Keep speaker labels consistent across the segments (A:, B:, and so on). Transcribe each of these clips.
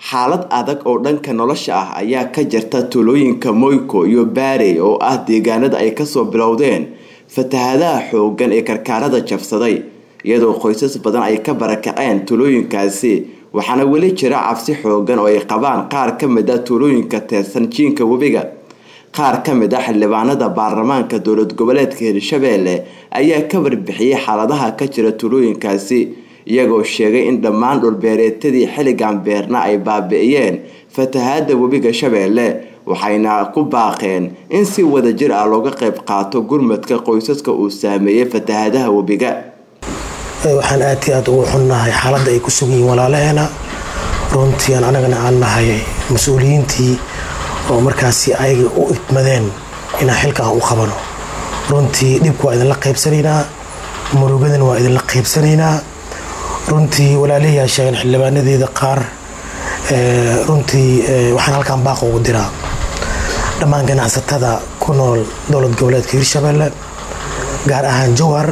A: xaalad adag oo dhanka nolosha ah ayaa ka jirta tuulooyinka moyko iyo baarey oo ah deegaanada ay kasoo bilowdeen fatahadaha xoogan ee karkaarada jabsaday iyadoo qoysas badan ay ka barakaceen tuulooyinkaasi waxaana weli jira cabsi xoogan oo ay qabaan qaar ka mid a tuulooyinka teersan jiinka webiga qaar ka mid a xildhibaanada baarlamaanka dowlad goboleedka hirshabeelle ayaa ka warbixiyey xaaladaha ka jira tuulooyinkaasi iyagoo sheegay in dhammaan dhulbeereetadii xilligan beerna ay baabi'iyeen fatahaada webiga shabeelle waxayna ku baaqeen in si wadajir ah looga qayb qaato gurmadka qoysaska uu saameeyey fatahadaha webiga
B: waxaan aad iyo aad ugu xunnahay xaaladda ay ku sugan yihiin walaalaheena runtii aan anagana aan nahay mas-uuliyiintii oo markaasi ayaga u idmadeen inaan xilka aan u qabano runtii dhibka waa idinla qaybsanaynaa murugadana waa idinla qaybsanaynaa runtii walaalahiyaa sheegeen xildhibaanadeeda qaar runtii waxaan halkaan baaq ugu diraa dhammaan ganacsatada ku nool dowlad goboleedka hirshabeelle gaar ahaan jowhar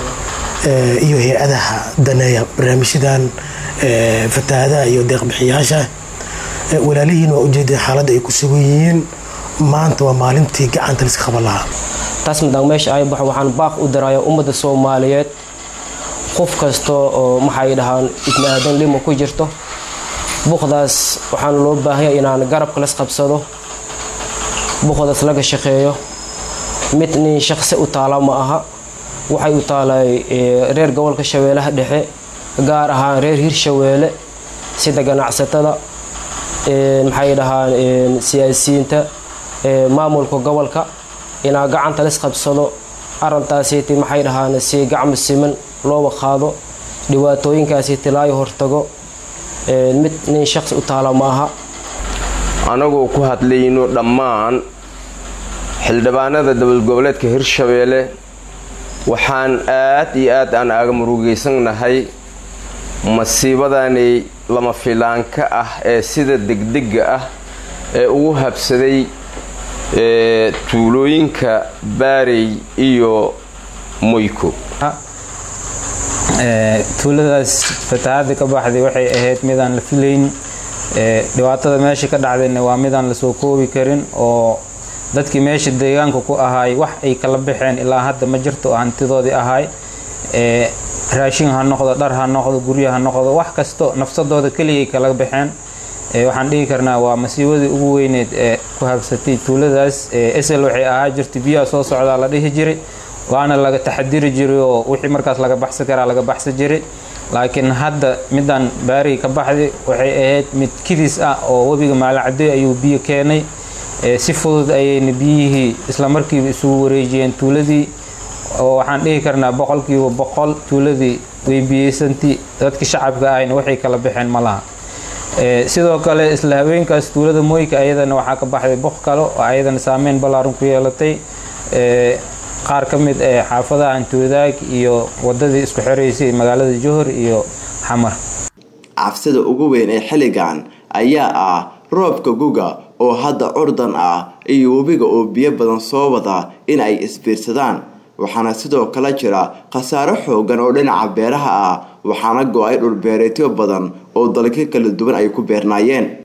B: iyo hay-adaha daneeya barnaamijyadan fatahaadaha iyo deeqbixiyaasha walaalihiin waa ujeedeen xaaladda ay ku sugan yihiin maanta waa maalintii gacanta liska qaban lahaa
C: taas midaan meesha ay baxo waxaan baaq u diraya ummadda soomaaliyeed qof kasta oo maxay dhahaan ibni aadan lima ku jirto buqdaas waxaan loo baahanya inaan garabka las qabsado buqdaas laga shaqeeyo mid nin shaqsi u taala ma aha waxay u taalay reer gobolka shabeellaha dhexe gaar ahaan reer hirshabeelle sida ganacsatada maxay dhahaan siyaasiyiinta maamulka gobolka inaa gacanta las qabsado arintaasiiti maxay dhahaan si gacmo siman looba qaado dhibaatooyinkaasiiti laayo hortago mid nin shaqsi u taala maaha
D: anagoo ku hadlayno dhammaan xildhibaanada dowlad goboleedka hirshabeelle waxaan aad iyo aad aan aaga murugaysannahay masiibadani lama filaanka ah ee sida degdega ah ee ugu habsaday tuulooyinka baarey iyo moyko
E: tuuladaas fatahaada ka baxday waxay ahayd midaan la filayn dhibaatada meesha ka dhacdayna waa midaan lasoo koobi karin oo dadkii meesha deegaanka ku ahaay wax ay kala baxeen ilaa hadda ma jirto oo hantidoodii ahaay raashin ha noqdo dhar ha noqdo guryo ha noqdo wax kasto nafsadooda keligay kala baxeen waxaan dhihi karnaa waa masiibadii ugu weyneed ee ku habsatay tuuladaas esel waxay ahaa jirtay biyaha soo socdaa la dhihi jiray waana laga taxadiri jiray oo wixii markaas laga baxsan karaa laga baxsan jiray laakiin hadda midaan baariga ka baxday waxay ahayd mid kidis ah oo webiga maalacadey ayuu biyo keenay si fudud ayayna biyihii islamarkiiba isugu wareejiyeen tuuladii oo waxaan dhihi karnaa boqolkiiba boqol tuuladii way biyeysanti dadkii shacabka ahayna waxay kala baxeen ma laha sidoo kale isla haweenkaas tuulada mooyka ayadana waxaa ka baxday boq kale oo ayadana saameyn ballaaran ku yeelatay qaar ka mid ee xaafadaha hantiwadaag iyo wadadii isku xiraysay magaalada johor iyo xamar
A: cabsida ugu weyn ee xilligan ayaa ah roobka guga oo hadda curdan ah iyo webiga oo biyo badan soo wada in ay isbiirsadaan waxaana sidoo kale jira khasaaro xoogan oo dhinaca beeraha ah waxaana go-ay dhulbeereetyo badan oo dalka kala duwan ay ku beernaayeen